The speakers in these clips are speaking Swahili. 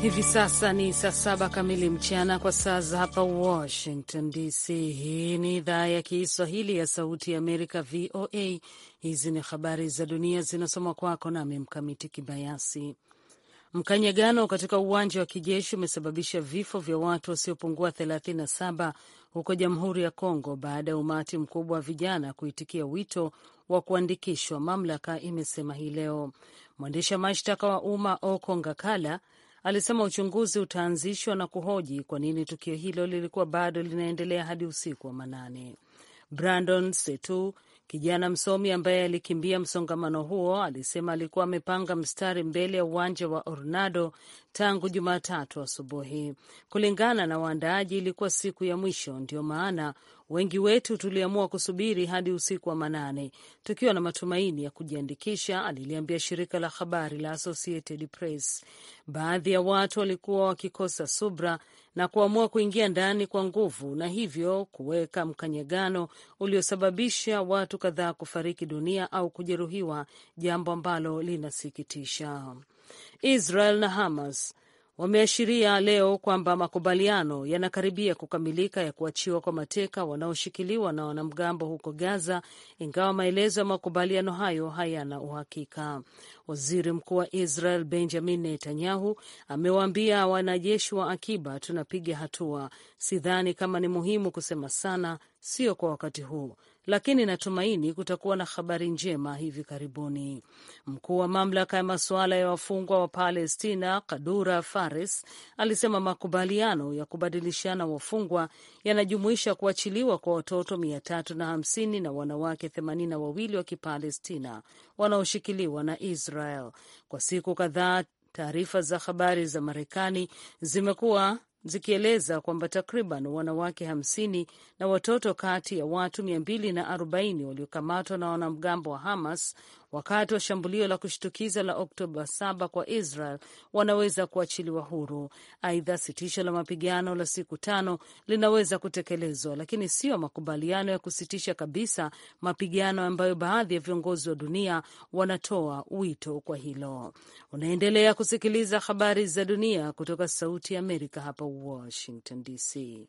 Hivi sasa ni saa saba kamili mchana kwa saa za hapa Washington DC. Hii ni idhaa ya Kiswahili ya Sauti ya Amerika, VOA. Hizi ni habari za dunia zinasoma kwako nami Mkamiti Kibayasi. Mkanyagano katika uwanja wa kijeshi umesababisha vifo vya watu wasiopungua 37 huko Jamhuri ya Kongo baada ya umati mkubwa wa vijana kuitikia wito wa kuandikishwa, mamlaka imesema hii leo. Mwendesha mashtaka wa umma Oko Ngakala alisema uchunguzi utaanzishwa na kuhoji kwa nini tukio hilo lilikuwa bado linaendelea hadi usiku wa manane. Brandon Setu, kijana msomi ambaye alikimbia msongamano huo, alisema alikuwa amepanga mstari mbele ya uwanja wa Orlando tangu Jumatatu asubuhi. Kulingana na waandaaji, ilikuwa siku ya mwisho, ndio maana wengi wetu tuliamua kusubiri hadi usiku wa manane tukiwa na matumaini ya kujiandikisha, aliliambia shirika la habari la Associated Press. Baadhi ya watu walikuwa wakikosa subra na kuamua kuingia ndani kwa nguvu na hivyo kuweka mkanyagano uliosababisha watu kadhaa kufariki dunia au kujeruhiwa, jambo ambalo linasikitisha. Israel na Hamas wameashiria leo kwamba makubaliano yanakaribia kukamilika ya kuachiwa kwa mateka wanaoshikiliwa na wanamgambo huko Gaza, ingawa maelezo ya makubaliano hayo hayana uhakika. Waziri Mkuu wa Israel Benjamin Netanyahu amewaambia wanajeshi wa akiba, tunapiga hatua. Sidhani kama ni muhimu kusema sana, sio kwa wakati huu lakini natumaini kutakuwa na habari njema hivi karibuni. Mkuu wa mamlaka ya masuala ya wafungwa wa Palestina Kadura Fares alisema makubaliano ya kubadilishana wafungwa yanajumuisha kuachiliwa kwa watoto mia tatu na hamsini na wanawake themanini na wawili wa Kipalestina wanaoshikiliwa na Israel. Kwa siku kadhaa, taarifa za habari za Marekani zimekuwa zikieleza kwamba takriban wanawake hamsini na watoto kati ya watu mia mbili na arobaini waliokamatwa na wanamgambo wa Hamas wakati wa shambulio la kushtukiza la Oktoba 7 kwa Israel wanaweza kuachiliwa huru. Aidha, sitisho la mapigano la siku tano linaweza kutekelezwa, lakini sio makubaliano ya kusitisha kabisa mapigano ambayo baadhi ya viongozi wa dunia wanatoa wito kwa hilo. Unaendelea kusikiliza habari za dunia kutoka Sauti ya Amerika hapa Washington DC.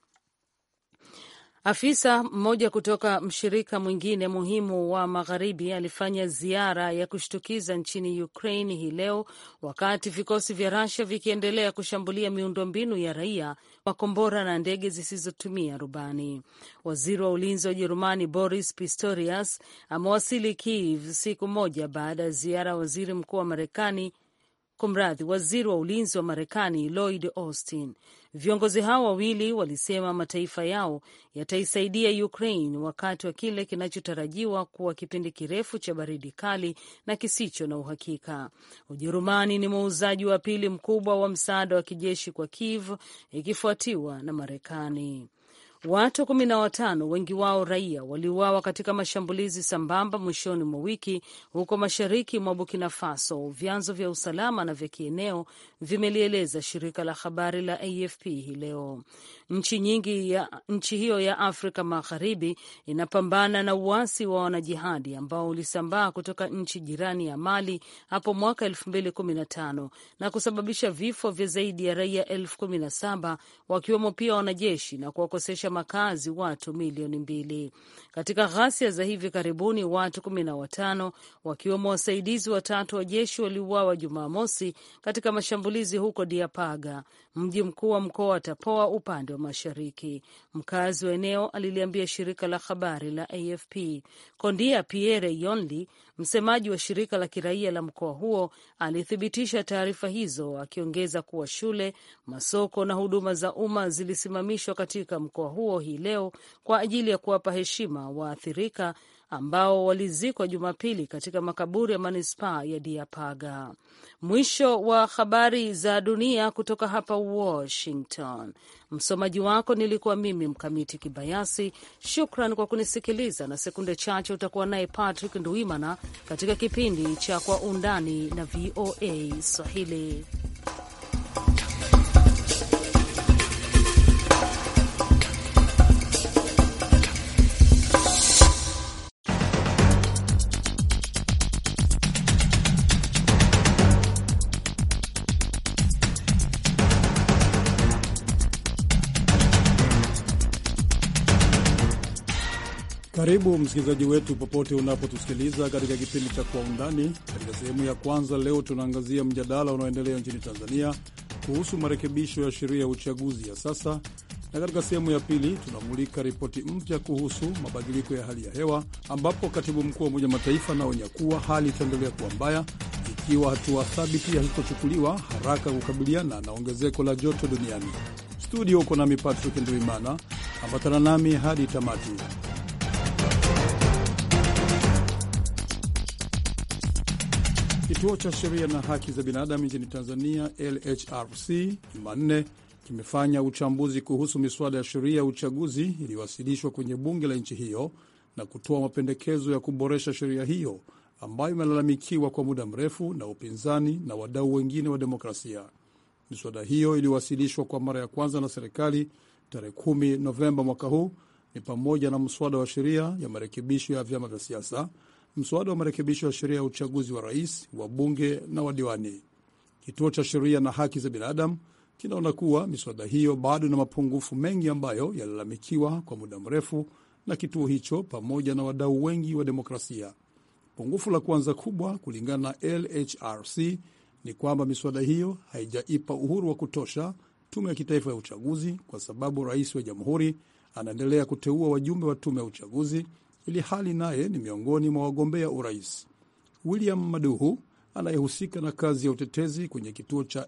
Afisa mmoja kutoka mshirika mwingine muhimu wa magharibi alifanya ziara ya kushtukiza nchini Ukraine hii leo, wakati vikosi vya Russia vikiendelea kushambulia miundombinu ya raia, makombora na ndege zisizotumia rubani. Waziri wa ulinzi wa Ujerumani Boris Pistorius amewasili Kiev siku moja baada ya ziara ya waziri mkuu wa Marekani Kumradhi, waziri wa ulinzi wa Marekani Lloyd Austin. Viongozi hao wawili walisema mataifa yao yataisaidia Ukraine wakati wa kile kinachotarajiwa kuwa kipindi kirefu cha baridi kali na kisicho na uhakika. Ujerumani ni muuzaji wa pili mkubwa wa msaada wa kijeshi kwa Kiev ikifuatiwa na Marekani. Watu kumi na watano, wengi wao raia, waliuawa katika mashambulizi sambamba mwishoni mwa wiki huko mashariki mwa Burkina Faso, vyanzo vya usalama na vya kieneo vimelieleza shirika la habari la AFP hii leo. Nchi nyingi ya nchi hiyo ya Afrika Magharibi inapambana na uasi wa wanajihadi ambao ulisambaa kutoka nchi jirani ya Mali hapo mwaka elfu mbili kumi na tano na kusababisha vifo vya zaidi ya raia elfu kumi na saba wakiwemo pia wanajeshi na kuwakosesha makazi watu milioni mbili. Katika ghasia za hivi karibuni, watu kumi na watano wakiwemo wasaidizi watatu wa jeshi waliuawa Jumamosi katika mashambulizi huko Diapaga, mji mkuu wa mkoa wa Tapoa upande wa mashariki. Mkazi wa eneo aliliambia shirika la habari la AFP. Kondia Pierre Yonli, msemaji wa shirika la kiraia la mkoa huo, alithibitisha taarifa hizo, akiongeza kuwa shule, masoko na huduma za umma zilisimamishwa katika mkoa huo hii leo kwa ajili ya kuwapa heshima waathirika ambao walizikwa Jumapili katika makaburi ya manispaa ya Diapaga. Mwisho wa habari za dunia kutoka hapa Washington. Msomaji wako nilikuwa mimi Mkamiti Kibayasi. Shukran kwa kunisikiliza, na sekunde chache utakuwa naye Patrick Nduimana katika kipindi cha Kwa Undani na VOA Swahili. Karibu msikilizaji wetu popote unapotusikiliza katika kipindi cha Kwa Undani. Katika sehemu ya kwanza leo tunaangazia mjadala unaoendelea nchini Tanzania kuhusu marekebisho ya sheria ya uchaguzi ya sasa, na katika sehemu ya pili tunamulika ripoti mpya kuhusu mabadiliko ya hali ya hewa, ambapo katibu mkuu wa Umoja Mataifa anaonya kuwa hali itaendelea kuwa mbaya ikiwa hatua thabiti hazitochukuliwa haraka kukabiliana na ongezeko la joto duniani. Studio uko nami Patrick Nduimana, ambatana nami hadi tamati. Kituo cha Sheria na Haki za Binadamu nchini Tanzania, LHRC, Jumanne kimefanya uchambuzi kuhusu miswada ya sheria ya uchaguzi iliyowasilishwa kwenye bunge la nchi hiyo na kutoa mapendekezo ya kuboresha sheria hiyo ambayo imelalamikiwa kwa muda mrefu na upinzani na wadau wengine wa demokrasia. Miswada hiyo iliyowasilishwa kwa mara ya kwanza na serikali tarehe 10 Novemba mwaka huu ni pamoja na mswada wa sheria ya marekebisho ya vyama vya siasa, mswada wa marekebisho ya sheria ya uchaguzi wa rais, wa bunge na wadiwani. Kituo cha Sheria na Haki za Binadamu kinaona kuwa miswada hiyo bado ina mapungufu mengi ambayo yalalamikiwa kwa muda mrefu na kituo hicho pamoja na wadau wengi wa demokrasia. Pungufu la kwanza kubwa, kulingana na LHRC, ni kwamba miswada hiyo haijaipa uhuru wa kutosha tume ya kitaifa ya uchaguzi, kwa sababu rais wa jamhuri anaendelea kuteua wajumbe wa tume ya uchaguzi ili hali naye ni miongoni mwa wagombea urais. William Maduhu anayehusika na kazi ya utetezi kwenye kituo cha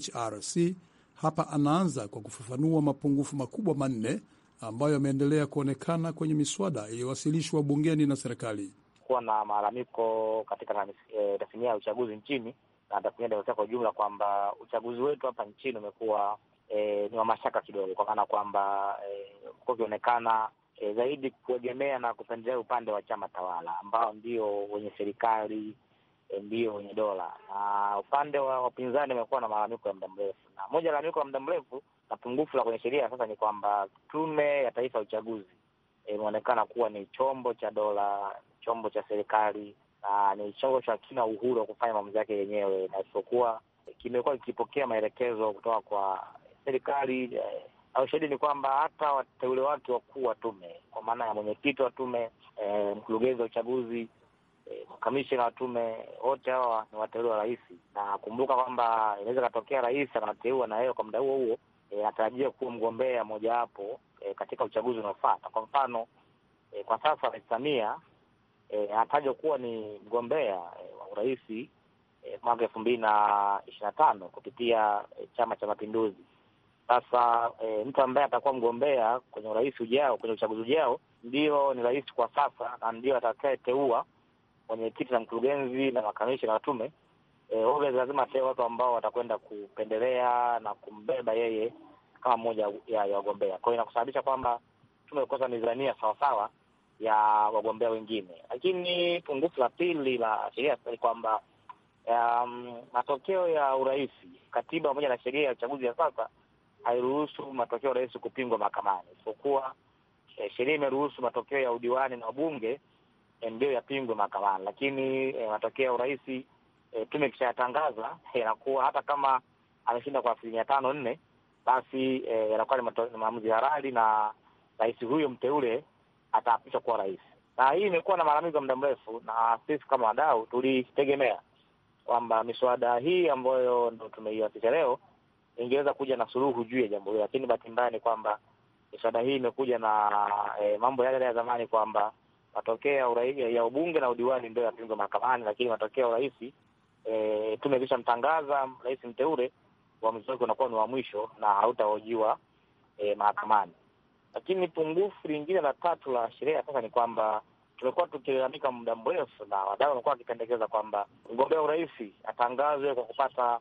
LHRC hapa anaanza kwa kufafanua mapungufu makubwa manne ambayo yameendelea kuonekana kwenye miswada iliyowasilishwa bungeni na serikali. Kuwa na malalamiko katika e, tasnia ya uchaguzi nchini na tasnia ya demokrasia kwa ujumla kwamba uchaguzi wetu hapa nchini umekuwa e, ni wa mashaka kidogo, kwa maana kwamba kuwa e, ukionekana e, zaidi kuegemea na kupendelea upande wa chama tawala ambao ndio wenye serikali e, ndio wenye dola, na upande wa wapinzani umekuwa na malalamiko ya muda mrefu, na moja ya malalamiko ya muda mrefu na pungufu la kwenye sheria sasa ni kwamba Tume ya Taifa ya Uchaguzi imeonekana e, kuwa ni chombo cha dola, chombo cha serikali na ni chombo cha kina uhuru wa kufanya maamuzi yake yenyewe, na isipokuwa kimekuwa kikipokea maelekezo kutoka kwa serikali eh, au shahidi ni kwamba hata wateule wake wakuu wa tume kwa maana ya mwenyekiti wa tume eh, mkurugenzi wa uchaguzi eh, kamishina wa tume, wote hawa ni wateule wa rais, na kumbuka kwamba inaweza katokea rais anateua na yeye kwa muda huo huo anatarajia e, kuwa mgombea mojawapo e, katika uchaguzi unaofuata. Kwa mfano e, kwa sasa Rais Samia anatajwa e, kuwa ni mgombea e, wa urais e, mwaka elfu mbili na ishirini na tano kupitia e, Chama cha Mapinduzi. Sasa e, mtu ambaye atakuwa mgombea kwenye urais ujao, kwenye uchaguzi ujao, ndio ni rais kwa sasa na ndio atakayeteua mwenyekiti na mkurugenzi na makamishina wa tume. E, lazima atee watu ambao watakwenda kupendelea na kumbeba yeye kama mmoja ya wagombea. Kwa hiyo inakusababisha kwamba tume kukosa mizania sawasawa ya wagombea wengine. Lakini pungufu la pili la sheria ni kwamba um, matokeo ya urais, katiba pamoja na sheria ya uchaguzi ya sasa hairuhusu matokeo ya urais kupingwa mahakamani, isipokuwa eh, sheria imeruhusu matokeo ya udiwani na wabunge eh, ndio yapingwe mahakamani, lakini eh, matokeo ya urais E, tume ikishayatangaza yanakuwa hata kama ameshinda kwa asilimia tano nne, basi yanakuwa e, ni maamuzi halali na rais huyo mteule ataapishwa kuwa rais. Na hii imekuwa na malalamiko ya muda mrefu, na sisi kama wadau tulitegemea kwamba miswada hii ambayo ndo tumeiwasilisha leo ingeweza kuja na suluhu juu ya jambo hilo, lakini bahati mbaya ni kwamba miswada hii imekuja na e, mambo yale ya zamani kwamba matokeo ya ubunge na udiwani ndio yapingwa mahakamani, lakini matokeo ya urais E, tume ikisha mtangaza rais mteule, uamuzi wake unakuwa ni wa mwisho na hautahojiwa e, mahakamani. Lakini pungufu lingine la tatu la sheria sasa ni kwamba tumekuwa tukilalamika muda mrefu na wadau wamekuwa wakipendekeza kwamba mgombea urais atangazwe kwa kupata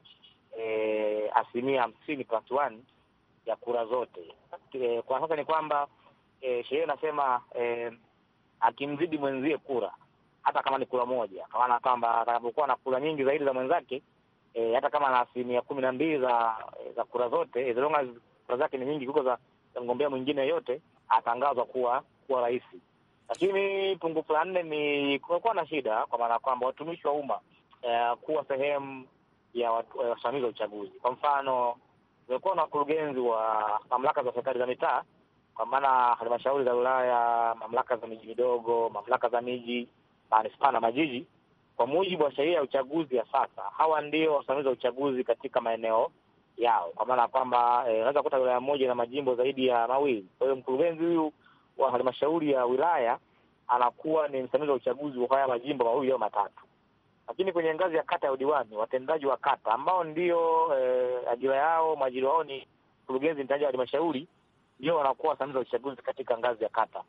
e, asilimia hamsini plus one ya kura zote. E, kwa sasa ni kwamba e, sheria inasema e, akimzidi mwenzie kura hata kama ni kura moja, kwa maana kwamba atakapokuwa na kura nyingi zaidi za mwenzake e, hata kama na asilimia kumi na mbili za za kura zote, as long as kura zake ni nyingi kuliko za, za mgombea mwingine yoyote, atangazwa kuwa kuwa rais. Lakini pungufu la nne ni kumekuwa na shida, kwa maana kwamba watumishi wa umma e, kuwa sehemu ya wasimamizi wa uchaguzi. Kwa mfano, kumekuwa na wakurugenzi wa mamlaka za serikali za mitaa kwa maana halmashauri za wilaya, mamlaka za miji midogo, mamlaka za miji, manispaa na majiji, kwa mujibu wa sheria ya uchaguzi ya sasa, hawa ndio wasimamizi wa uchaguzi katika maeneo yao, kwa maana ya kwamba unaweza eh, kuta wilaya moja na majimbo zaidi ya mawili. Kwa hiyo mkurugenzi huyu wa halmashauri ya wilaya anakuwa ni msimamizi wa uchaguzi wa haya majimbo mawili au matatu. Lakini kwenye ngazi ya kata ya udiwani, watendaji wa kata ambao ndio eh, ajira yao mwajiri wao ni mkurugenzi mtendaji wa halmashauri, ndio wanakuwa wasimamizi wa uchaguzi katika ngazi ya kata.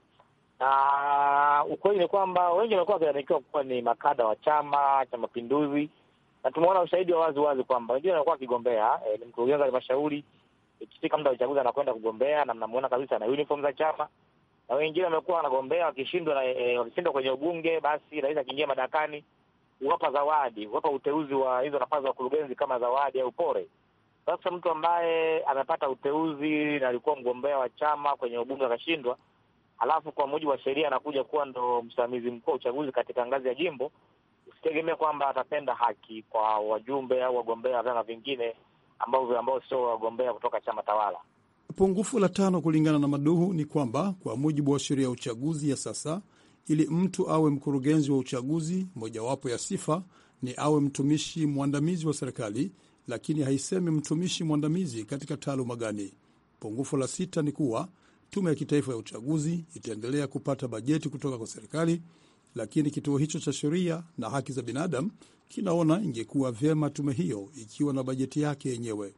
Na ukweli ni kwamba wengi wamekuwa wakilalamikiwa kuwa ni makada wa Chama cha Mapinduzi, na tumeona ushahidi wa wazi wazi kwamba wengine wanakuwa wakigombea eh, ni mkurugenzi wa halmashauri, ikifika muda wa uchaguzi anakwenda kugombea na mnamuona kabisa na uniform za chama na wengine wamekuwa wanagombea wakishindwa na e, wakishindwa kwenye ubunge, basi rais akiingia madarakani huwapa zawadi, huwapa uteuzi wa hizo nafasi za wakurugenzi kama zawadi au pore. Sasa mtu ambaye amepata uteuzi na alikuwa mgombea wa chama kwenye ubunge akashindwa, alafu kwa mujibu wa sheria anakuja kuwa ndo msimamizi mkuu wa uchaguzi katika ngazi ya jimbo, usitegemee kwamba atapenda haki kwa wajumbe au wagombea wa vyama vingine ambao ambao sio wagombea kutoka chama tawala. Pungufu la tano kulingana na Maduhu ni kwamba kwa mujibu wa sheria ya uchaguzi ya sasa, ili mtu awe mkurugenzi wa uchaguzi, mojawapo ya sifa ni awe mtumishi mwandamizi wa serikali, lakini haisemi mtumishi mwandamizi katika taaluma gani. Pungufu la sita ni kuwa tume ya kitaifa ya uchaguzi itaendelea kupata bajeti kutoka kwa serikali, lakini kituo hicho cha sheria na haki za binadamu kinaona ingekuwa vyema tume hiyo ikiwa na bajeti yake yenyewe.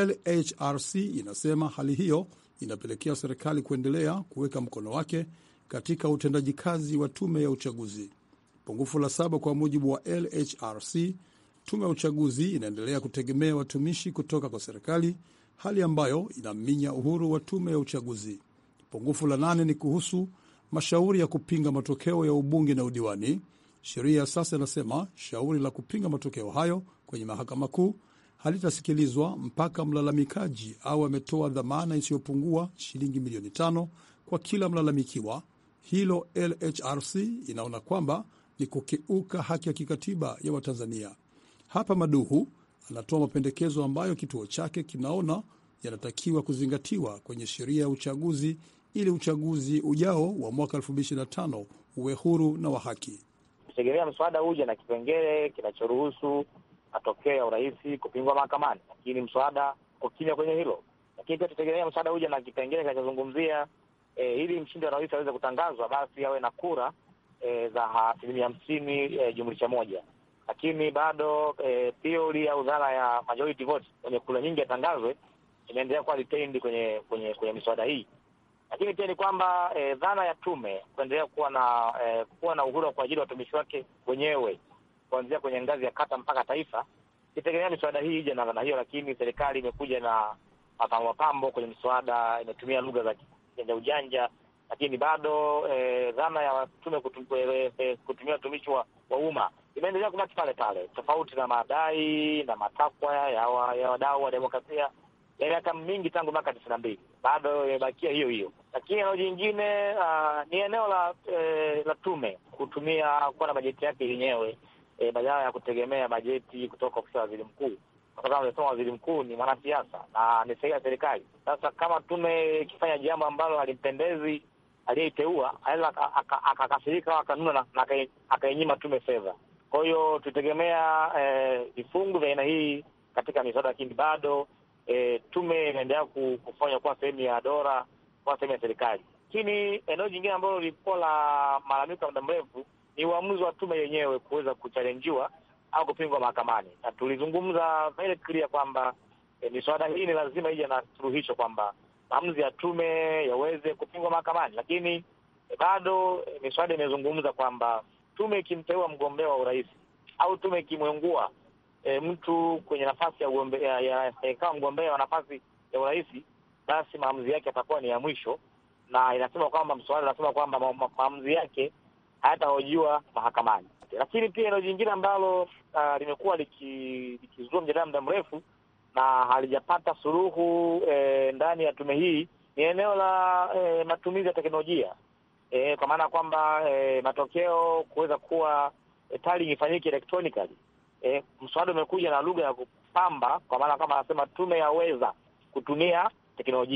LHRC inasema hali hiyo inapelekea serikali kuendelea kuweka mkono wake katika utendaji kazi wa tume ya uchaguzi. Pungufu la saba, kwa mujibu wa LHRC, tume ya uchaguzi inaendelea kutegemea watumishi kutoka kwa serikali, hali ambayo inaminya uhuru wa tume ya uchaguzi. Pungufu la nane ni kuhusu mashauri ya kupinga matokeo ya ubunge na udiwani. Sheria ya sasa inasema shauri la kupinga matokeo hayo kwenye mahakama kuu halitasikilizwa mpaka mlalamikaji au ametoa dhamana isiyopungua shilingi milioni tano kwa kila mlalamikiwa. Hilo LHRC inaona kwamba ni kukiuka haki ya kikatiba ya Watanzania. Hapa Maduhu anatoa mapendekezo ambayo kituo chake kinaona yanatakiwa kuzingatiwa kwenye sheria ya uchaguzi ili uchaguzi ujao wa mwaka 2025 uwe huru na wa haki. Tegemea mswada huja na kipengele kinachoruhusu matokeo ya urais kupingwa mahakamani, lakini mswada ukimya kwenye hilo. Lakini pia tutegemea mswada huja na kipengele kinachozungumzia e, ili mshindi wa rais aweze kutangazwa, basi awe na kura e, za asilimia hamsini e, jumlisha moja. Lakini bado e, theory au dhana ya majority vote kwenye kura nyingi yatangazwe inaendelea kuwa retained kwenye kwenye kwenye miswada hii. Lakini pia ni kwamba e, dhana ya tume kuendelea kuwa na e, kuwa na uhuru wa kuajiri watumishi wake wenyewe kuanzia kwenye ngazi ya kata mpaka taifa, itegemea miswada hii ije na dhana hiyo, lakini serikali imekuja na mapambo mapambo kwenye miswada, imetumia lugha za ujanja ujanja, lakini bado e, dhana ya tume kutum, e, e, kutumia watumishi wa, wa umma imeendelea kubaki pale pale, tofauti na madai na matakwa ya, wa, ya wadau wa demokrasia ya miaka mingi tangu mwaka tisini na mbili bado imebakia hiyo hiyo. Lakini eneo jingine uh, ni eneo la e, la tume kutumia kuwa na bajeti yake yenyewe e, badala ya kutegemea bajeti kutoka ofisi ya waziri mkuu, kwa sababu amesema waziri mkuu ni mwanasiasa na ni sehemu ya serikali. Sasa kama tume ikifanya jambo ambalo halimpendezi aliyeiteua, anaweza akakasirika au akanuna na akainyima tume fedha. Kwa hiyo tutegemea vifungu vya aina hii katika miswada, lakini bado E, tume inaendelea kufanya kuwa sehemu ya dola, kuwa sehemu ya serikali. Lakini eneo jingine ambalo lilikuwa la malalamiko ya muda mrefu ni uamuzi wa tume yenyewe kuweza kuchalenjiwa au kupingwa mahakamani, na tulizungumza very clear kwamba e, miswada hii ni lazima ije na suluhisho kwamba maamuzi ya tume yaweze kupingwa mahakamani. Lakini e, bado e, miswada imezungumza kwamba tume ikimteua mgombea wa urais au tume ikimwengua E, mtu kwenye nafasi ya ugombea ya, ya, kama mgombea wa nafasi ya urais, basi maamuzi yake yatakuwa ni ya mwisho, na inasema kwamba mswada unasema kwamba ma, ma, maamuzi yake hayatahojiwa mahakamani. Lakini pia eneo jingine ambalo uh, limekuwa likizua liki mjadala muda mrefu na halijapata suluhu e, ndani ya tume hii ni eneo la e, matumizi ya teknolojia e, kwa maana ya kwamba e, matokeo kuweza kuwa e, tallying ifanyike electronically. E, mswada umekuja na lugha ya kupamba kwa maana kama anasema tume yaweza kutumia teknolojia,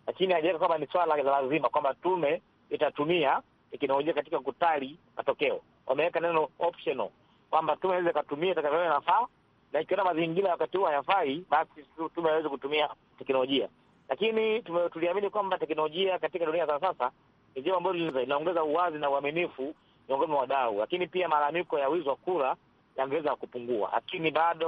lakini hajaweka kwamba ni swala la lazima kwamba tume itatumia teknolojia katika kutali matokeo. Wameweka neno optional kwamba tume inaweza ikatumia itakavyoona inafaa, na ikiona mazingira wakati huo hayafai, basi tume haiwezi kutumia teknolojia. Lakini tuliamini kwamba teknolojia katika dunia za sasa ni jambo ambalo linaongeza uwazi na uaminifu miongoni mwa wadau, lakini pia malalamiko ya wizi wa kura yangeweza kupungua, lakini bado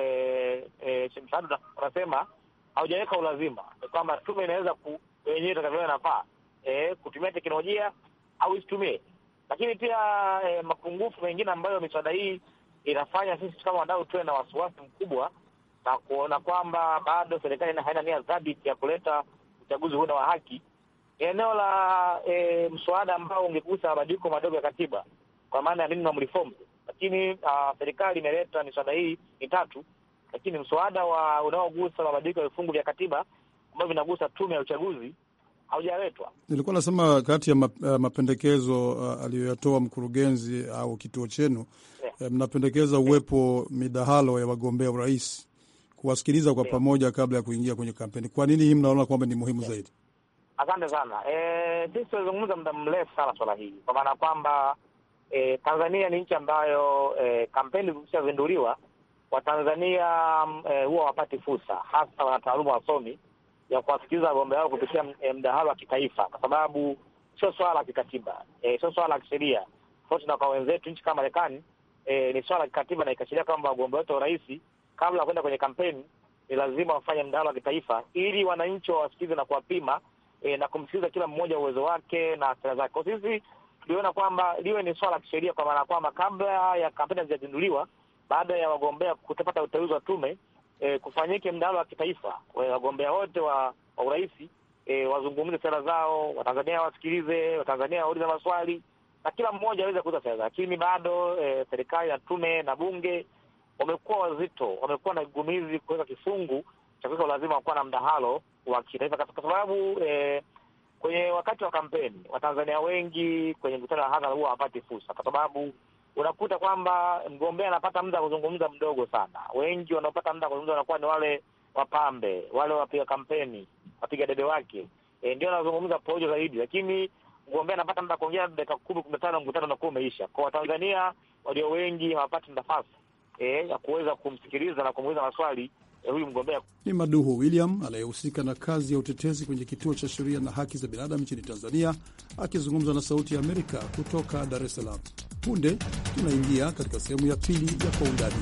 eh, eh, Shemsadu wanasema haujaweka ulazima, ni kwamba tume inaweza wenyewe itakavyoona inafaa eh, kutumia teknolojia au isitumie. Lakini pia eh, mapungufu mengine ambayo miswada hii inafanya sisi kama wadau tuwe na wasiwasi mkubwa na kuona kwamba bado serikali haina nia thabiti ya kuleta uchaguzi huu na wa haki, eneo la e, mswada ambao ungegusa mabadiliko madogo ya katiba kwa maana ya minimum reforms. Lakini uh, serikali imeleta miswada hii mitatu, lakini mswada wa unaogusa mabadiliko ya vifungu vya katiba ambavyo vinagusa tume ya uchaguzi haujaletwa. Nilikuwa nasema kati ya mapendekezo uh, aliyoyatoa mkurugenzi au kituo chenu yeah, mnapendekeza uwepo midahalo ya wagombea urais kuwasikiliza kwa yeah, pamoja kabla ya kuingia kwenye kampeni. Kwa nini hii mnaona kwamba ni muhimu yeah, zaidi? Asante sana. Sisi e, tumezungumza muda mrefu sana swala hili kwa maana kwamba e, Tanzania ni nchi ambayo e, kampeni zikishazinduliwa Watanzania e, huwa wapati fursa, hasa wanataaluma wasomi ya kuwasikiliza wagombea wao kupitia mdahalo wa kitaifa, kwa sababu sio swala la kikatiba e, sio swala la kisheria tofauti na kwa wenzetu nchi kama Marekani. E, ni swala la kikatiba na ikashiria kwamba wagombea wote wa urais kabla ya kwenda kwenye kampeni ni lazima wafanye mdahalo wa kitaifa ili wananchi wawasikilize na kuwapima e, na kumsikiliza kila mmoja uwezo wake na sera zake. Kwa sisi tuliona kwamba liwe ni swala la kisheria, kwa maana kwamba kabla ya kampeni hazijazinduliwa, baada ya wagombea kutopata uteuzi wa tume E, kufanyike mdahalo wa kitaifa, wagombea wote wa, wa urais e, wazungumze sera zao, Watanzania wasikilize, Watanzania waulize maswali na kila mmoja aweze kuuza sera. Lakini bado e, serikali na tume na bunge wamekuwa wazito, wamekuwa na gumizi kuweka kifungu cha kuweka ulazima wa kuwa na mdahalo wa kitaifa, kwa sababu e, kwenye wakati wa kampeni Watanzania wengi kwenye mkutano wa hadhara huwa hawapati fursa, kwa sababu unakuta kwamba mgombea anapata muda wa kuzungumza mdogo sana. Wengi wanaopata muda wa kuzungumza wanakuwa ni wale wapambe, wale wapiga kampeni, wapiga debe wake, e, ndio wanazungumza pojo zaidi, lakini mgombea anapata muda kuongea dakika kumi kumi na tano mkutano unakuwa umeisha. Kwa Watanzania walio wengi hawapati nafasi e, ya kuweza kumsikiliza na kumuuliza maswali ya huyu mgombea. Ni Maduhu William anayehusika na kazi ya utetezi kwenye kituo cha sheria na haki za binadamu nchini Tanzania, akizungumza na Sauti ya Amerika kutoka Dar es Salaam. Punde tunaingia katika sehemu ya pili ya Kwa Undani.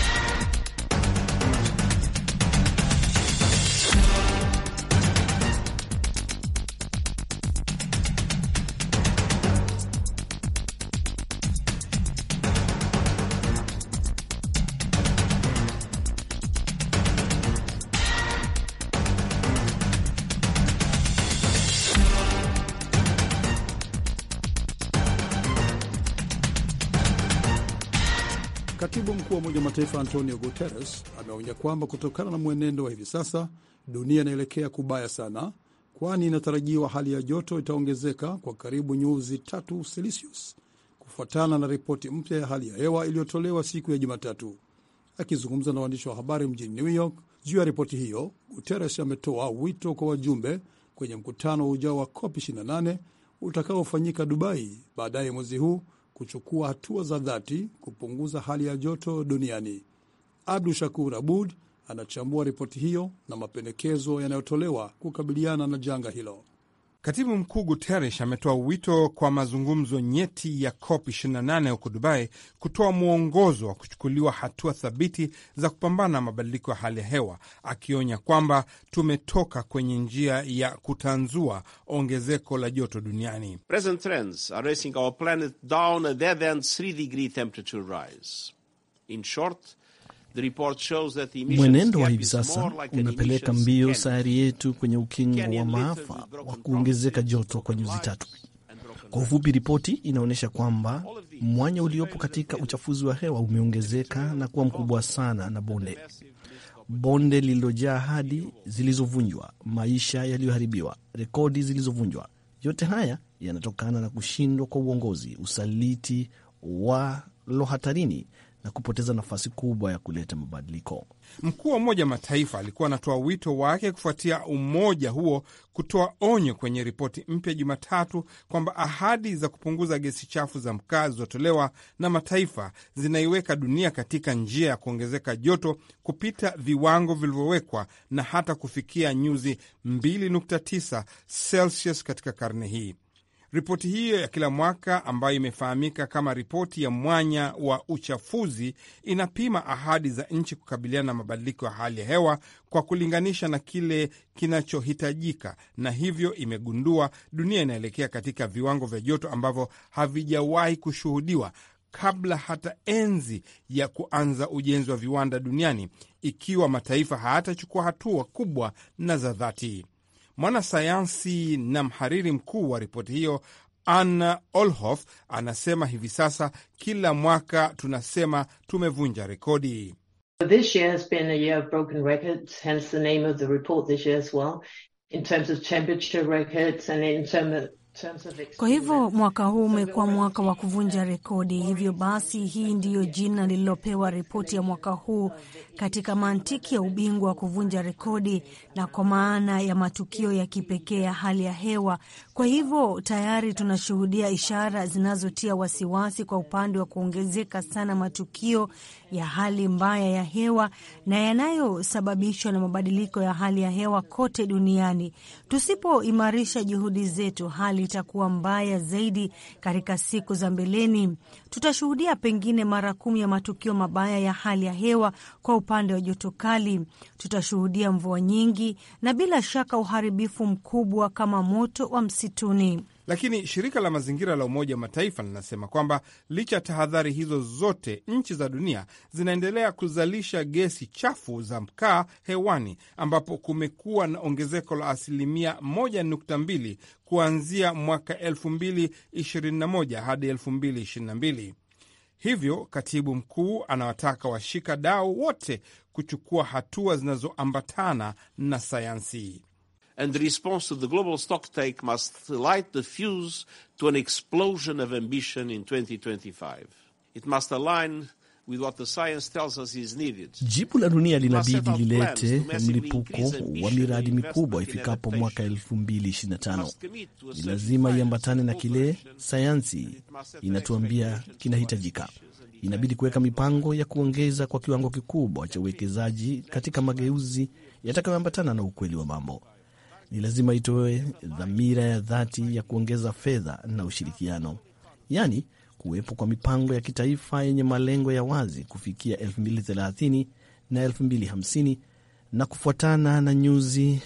Katibu mkuu wa Umoja wa Mataifa Antonio Guterres ameonya kwamba kutokana na mwenendo wa hivi sasa dunia inaelekea kubaya sana, kwani inatarajiwa hali ya joto itaongezeka kwa karibu nyuzi tatu Celsius kufuatana na ripoti mpya ya hali ya hewa iliyotolewa siku ya Jumatatu. Akizungumza na waandishi wa habari mjini New York juu ya ripoti hiyo, Guterres ametoa wito kwa wajumbe kwenye mkutano ujao wa COP 28 utakaofanyika Dubai baadaye mwezi huu kuchukua hatua za dhati kupunguza hali ya joto duniani. Abdu Shakur Abud anachambua ripoti hiyo na mapendekezo yanayotolewa kukabiliana na janga hilo. Katibu mkuu Guterres ametoa wito kwa mazungumzo nyeti ya COP 28 huko Dubai kutoa mwongozo wa kuchukuliwa hatua thabiti za kupambana na mabadiliko ya hali ya hewa, akionya kwamba tumetoka kwenye njia ya kutanzua ongezeko la joto duniani. Present trends are racing our planet down a dead-end 3 degree temperature rise. In short, Mwenendo wa hivi sasa unapeleka mbio sayari yetu kwenye ukingo wa maafa wa kuongezeka joto kwa nyuzi tatu. Kwa ufupi, ripoti inaonyesha kwamba mwanya uliopo katika uchafuzi wa hewa umeongezeka na kuwa mkubwa sana, na bonde bonde lililojaa ahadi zilizovunjwa, maisha yaliyoharibiwa, rekodi zilizovunjwa. Yote haya yanatokana na kushindwa kwa uongozi, usaliti walo hatarini na kupoteza nafasi kubwa ya kuleta mabadiliko. Mkuu wa Umoja wa Mataifa alikuwa anatoa wito wake kufuatia umoja huo kutoa onyo kwenye ripoti mpya Jumatatu kwamba ahadi za kupunguza gesi chafu za mkaa zilizotolewa na mataifa zinaiweka dunia katika njia ya kuongezeka joto kupita viwango vilivyowekwa na hata kufikia nyuzi 2.9 Celsius katika karne hii. Ripoti hiyo ya kila mwaka ambayo imefahamika kama ripoti ya mwanya wa uchafuzi inapima ahadi za nchi kukabiliana na mabadiliko ya hali ya hewa kwa kulinganisha na kile kinachohitajika, na hivyo imegundua dunia inaelekea katika viwango vya joto ambavyo havijawahi kushuhudiwa kabla hata enzi ya kuanza ujenzi wa viwanda duniani, ikiwa mataifa hayatachukua hatua kubwa na za dhati. Mwanasayansi na mhariri mkuu wa ripoti hiyo Anna Olhoff anasema hivi sasa kila mwaka tunasema tumevunja rekodi. Kwa hivyo mwaka huu umekuwa mwaka wa kuvunja rekodi. Hivyo basi, hii ndiyo jina lililopewa ripoti ya mwaka huu katika mantiki ya ubingwa wa kuvunja rekodi na kwa maana ya matukio ya kipekee ya hali ya hewa. Kwa hivyo tayari tunashuhudia ishara zinazotia wasiwasi kwa upande wa kuongezeka sana matukio ya hali mbaya ya hewa na yanayosababishwa na mabadiliko ya hali ya hewa kote duniani. Tusipoimarisha juhudi zetu, hali itakuwa mbaya zaidi katika siku za mbeleni. Tutashuhudia pengine mara kumi ya matukio mabaya ya hali ya hewa kwa upande wa joto kali. Tutashuhudia mvua nyingi na bila shaka uharibifu mkubwa kama moto wa msituni. Lakini shirika la mazingira la Umoja wa Mataifa linasema kwamba licha ya tahadhari hizo zote, nchi za dunia zinaendelea kuzalisha gesi chafu za mkaa hewani, ambapo kumekuwa na ongezeko la asilimia 1.2 kuanzia mwaka 2021 hadi 2022. Hivyo katibu mkuu anawataka washika dau wote kuchukua hatua zinazoambatana na sayansi. and the response to the global stocktake must light the fuse to an explosion of ambition in 2025. It must align with what the science tells us is needed. Jibu la dunia linabidi lilete mlipuko wa miradi mikubwa ifikapo mwaka 2025. Ni lazima iambatane na kile sayansi inatuambia kinahitajika. Inabidi kuweka mipango ya kuongeza kwa kiwango kikubwa cha uwekezaji katika mageuzi yatakayoambatana na ukweli wa mambo ni lazima itoe dhamira ya dhati ya kuongeza fedha na ushirikiano, yaani kuwepo kwa mipango ya kitaifa yenye malengo ya wazi kufikia 2030 na 2050 na kufuatana na nyuzi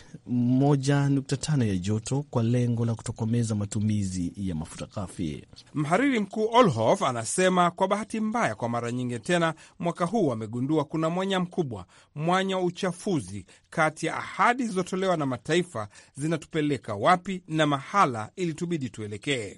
1.5 ya joto kwa lengo la kutokomeza matumizi ya mafuta ghafi. Mhariri mkuu Olhof anasema kwa bahati mbaya, kwa mara nyingi tena mwaka huu wamegundua kuna mwanya mkubwa, mwanya wa uchafuzi kati ya ahadi zilizotolewa na mataifa zinatupeleka wapi na mahala ili tubidi tuelekee.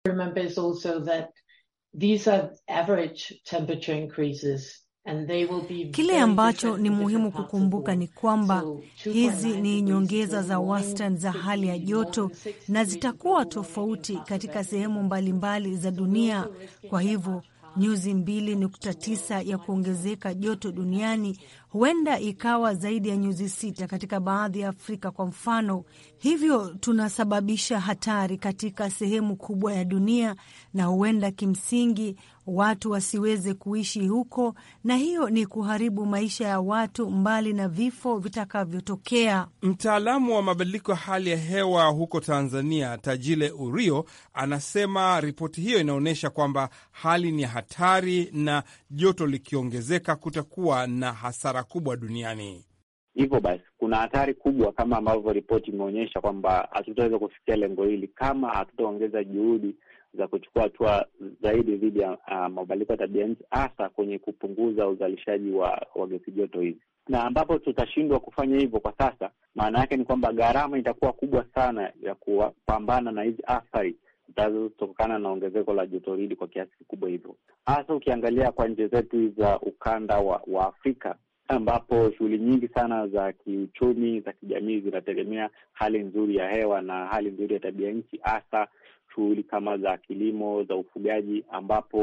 Kile ambacho ni muhimu kukumbuka ni kwamba hizi ni nyongeza za wastani za hali ya joto na zitakuwa tofauti katika sehemu mbalimbali za dunia. Kwa hivyo nyuzi 2.9 ya kuongezeka joto duniani huenda ikawa zaidi ya nyuzi sita katika baadhi ya Afrika kwa mfano. Hivyo tunasababisha hatari katika sehemu kubwa ya dunia, na huenda kimsingi watu wasiweze kuishi huko, na hiyo ni kuharibu maisha ya watu, mbali na vifo vitakavyotokea. Mtaalamu wa mabadiliko ya hali ya hewa huko Tanzania, Tajile Urio, anasema ripoti hiyo inaonyesha kwamba hali ni hatari na joto likiongezeka kutakuwa na hasara kubwa duniani. Hivyo basi kuna hatari kubwa kama ambavyo ripoti imeonyesha kwamba hatutaweza kufikia lengo hili kama hatutaongeza juhudi za kuchukua hatua zaidi dhidi ya uh, mabadiliko ya tabia nchi, hasa kwenye kupunguza uzalishaji wa, wa gesi joto hizi, na ambapo tutashindwa kufanya hivyo kwa sasa, maana yake ni kwamba gharama itakuwa kubwa sana ya kupambana na hizi athari zitazotokana na ongezeko la joto hili kwa kiasi kikubwa hivyo, hasa ukiangalia kwa nchi zetu za ukanda wa, wa Afrika ambapo shughuli nyingi sana za kiuchumi za kijamii zinategemea hali nzuri ya hewa na hali nzuri ya tabia nchi, hasa shughuli kama za kilimo, za ufugaji, ambapo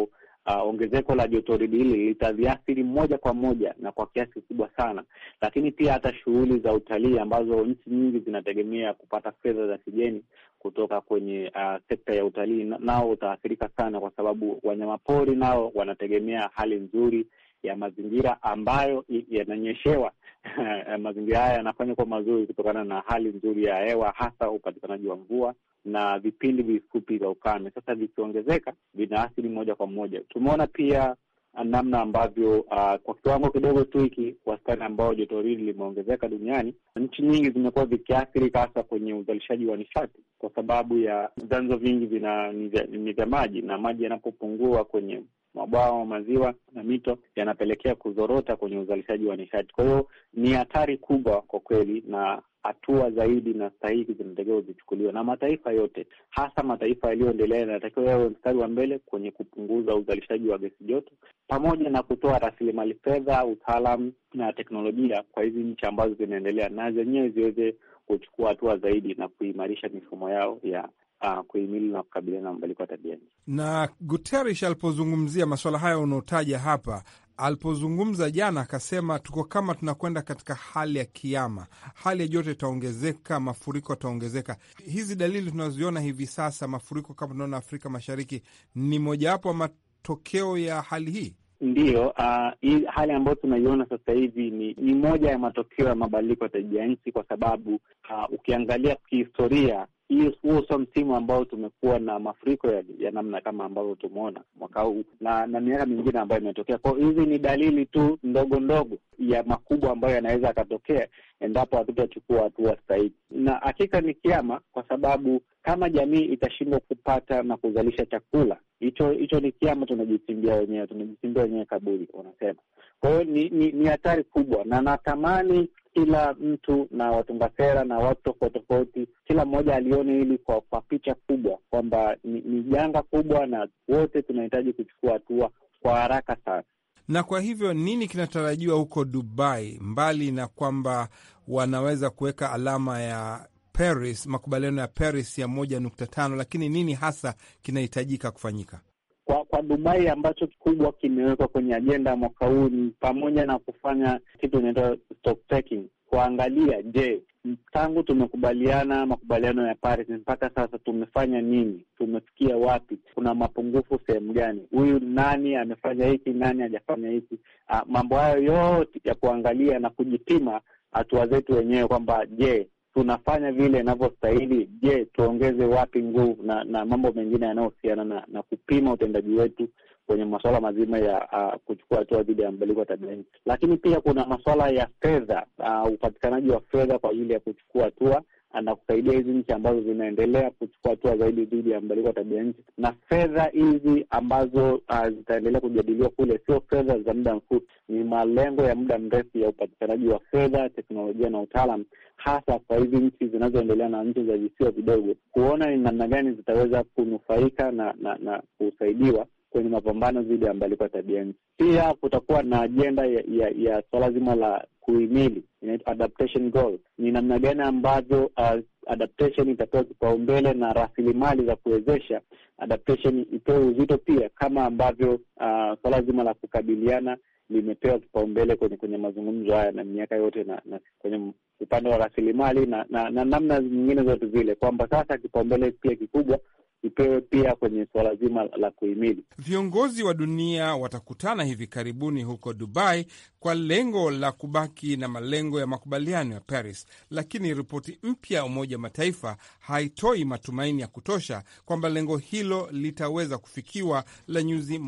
uh, ongezeko la jotoridi hili litaviathiri moja kwa moja na kwa kiasi kikubwa sana, lakini pia hata shughuli za utalii ambazo nchi nyingi zinategemea kupata fedha za kigeni kutoka kwenye uh, sekta ya utalii nao utaathirika sana, kwa sababu wanyamapori nao wanategemea hali nzuri ya mazingira ambayo yananyeshewa. mazingira haya yanafanywa kuwa mazuri kutokana na hali nzuri ya hewa, hasa upatikanaji wa mvua na vipindi vifupi vya ukame. Sasa vikiongezeka, vinaathiri moja kwa moja. Tumeona pia namna ambavyo uh, kwa kiwango kidogo tu hiki wastani ambao joto hili limeongezeka duniani, nchi nyingi zimekuwa zikiathirika hasa kwenye uzalishaji wa nishati, kwa sababu ya vyanzo vingi vina ni vya maji, na maji yanapopungua kwenye mabwawa, maziwa na mito yanapelekea kuzorota kwenye uzalishaji wa nishati. Kwa hiyo ni hatari kubwa kwa kweli, na hatua zaidi na stahiki zinatakiwa zichukuliwe na mataifa yote, hasa mataifa yaliyoendelea yanatakiwa yawe mstari wa mbele kwenye kupunguza uzalishaji wa gesi joto, pamoja na kutoa rasilimali fedha, utaalam na teknolojia kwa hizi nchi ambazo zinaendelea, na zenyewe ziweze kuchukua hatua zaidi na kuimarisha mifumo yao ya Uh, kuhimili na kukabiliana na mabadiliko ya tabia nchi. Na Guterres alipozungumzia masuala haya unaotaja hapa, alipozungumza jana, akasema tuko kama tunakwenda katika hali ya kiama, hali ya joto itaongezeka, mafuriko yataongezeka. Hizi dalili tunazoziona hivi sasa, mafuriko kama tunaona Afrika Mashariki, ni mojawapo wa matokeo ya hali hii. Ndiyo, uh, hii hali ambayo tunaiona sasa hivi ni, ni moja ya matokeo ya mabadiliko ya tabia nchi, kwa sababu uh, ukiangalia kihistoria huo sio msimu ambao tumekuwa na mafuriko ya, ya namna kama ambavyo tumeona mwaka huu na na miaka mingine ambayo imetokea. Kwa hizi ni dalili tu ndogo ndogo ya makubwa ambayo yanaweza yakatokea endapo hatutachukua hatua stahiki, na hakika ni kiama, kwa sababu kama jamii itashindwa kupata na kuzalisha chakula, hicho hicho ni kiama, tunajichimbia wenyewe, tunajichimbia wenyewe kaburi, wanasema. Kwa hiyo ni ni ni hatari kubwa, na natamani kila mtu na watunga sera na watu tofauti tofauti, kila mmoja alione hili kwa, kwa picha kubwa kwamba ni, ni janga kubwa na wote tunahitaji kuchukua hatua kwa haraka sana. Na kwa hivyo nini kinatarajiwa huko Dubai, mbali na kwamba wanaweza kuweka alama ya Paris, makubaliano ya Paris ya moja nukta tano, lakini nini hasa kinahitajika kufanyika? Kwa kwa Dubai ambacho kikubwa kimewekwa kwenye ajenda ya mwaka huu ni pamoja na kufanya kitu inaitwa stock taking, kuangalia, je, tangu tumekubaliana makubaliano ya Paris mpaka sasa tumefanya nini? Tumefikia wapi? Kuna mapungufu sehemu gani? Huyu nani amefanya hiki, nani hajafanya hiki? Ah, mambo hayo yote ya kuangalia na kujipima hatua zetu wenyewe kwamba je tunafanya vile inavyostahili? Je, tuongeze wapi nguvu na na mambo mengine yanayohusiana na, na kupima utendaji wetu kwenye masuala mazima ya uh, kuchukua hatua dhidi ya mabadiliko ya tabia nchi. Lakini pia kuna masuala ya fedha, uh, upatikanaji wa fedha kwa ajili ya kuchukua hatua na kusaidia hizi nchi ambazo zinaendelea kuchukua hatua zaidi dhidi ya mabadiliko ya tabia nchi. Na fedha hizi ambazo uh, zitaendelea kujadiliwa kule sio fedha za muda mfupi, ni malengo ya muda mrefu ya upatikanaji wa fedha, teknolojia na utaalam, hasa kwa hizi nchi zinazoendelea na nchi za visiwa vidogo, kuona ni namna gani zitaweza kunufaika na na, na kusaidiwa kwenye mapambano dhidi ya mabadiliko ya tabia nchi. Pia kutakuwa na ajenda ya, ya, ya swala zima la kuhimili inaitwa adaptation goal. Ni namna gani ambavyo uh, adaptation itapewa kipaumbele na rasilimali za kuwezesha adaptation ipewe uzito pia, kama ambavyo uh, swala zima la kukabiliana limepewa kipaumbele kwenye kwenye mazungumzo haya na miaka yote na, na kwenye upande wa rasilimali na, na, na namna nyingine zote zile, kwamba sasa kipaumbele pia kikubwa ipewe pia kwenye suala zima la kuhimili. Viongozi wa dunia watakutana hivi karibuni huko Dubai kwa lengo la kubaki na malengo ya makubaliano ya Paris, lakini ripoti mpya ya Umoja wa Mataifa haitoi matumaini ya kutosha kwamba lengo hilo litaweza kufikiwa la nyuzi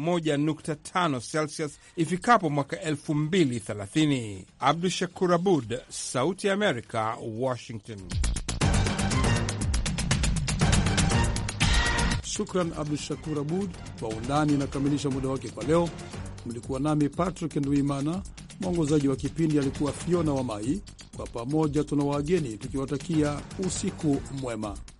1.5 Celsius ifikapo mwaka 2030. Abdu Shakur Abud, Sauti ya Amerika, Washington. Shukran Abdu Shakur Abud. Kwa undani inakamilisha muda wake kwa leo. Mlikuwa nami Patrick Nduimana, mwongozaji wa kipindi alikuwa Fiona wa Mai. Kwa pamoja tuna wageni tukiwatakia usiku mwema.